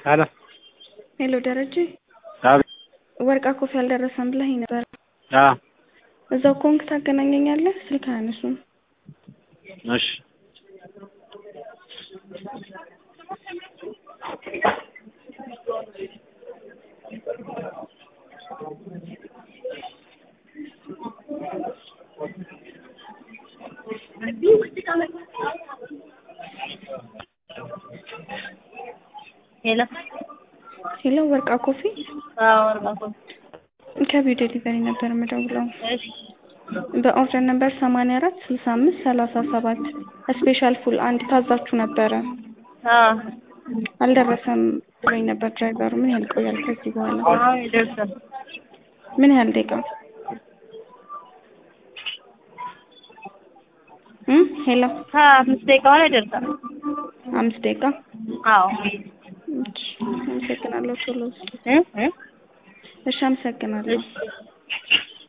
ሄሎ ሄሎ ደረጀ አቤት ወርቃ ኮፊ አልደረሰም ብለኸኝ ነበር። አዎ እዛው ከሆንክ ታገናኘኛለህ? ስልክ አያነሱም። እሺ ሄሎ ሄሎ ወርቃ ኮፊ አዎ ወርቃ ኮፊ ከቢው ዴሊቨሪ ነበር የምደውለው። እሺ በኦርደር ነበር ሰማንያ አራት ስልሳ አምስት ሰላሳ ሰባት ስፔሻል ፉል አንድ ታዛችሁ ነበረ። አዎ አልደረሰም ብሎኝ ነበር ድራይቨሩ። ምን ያህል ይቆያል ከዚህ በኋላ? አሁን ይደርሳል። ምን ያህል ደቂቃ? እም ሄሎ አምስት ደቂቃ ሆነ ይደርሳል። አምስት ደቂቃ። አዎ እሺ አመሰግናለሁ። ቶሎ ውስጥ እ እ እሺ አመሰግናለሁ። እሺ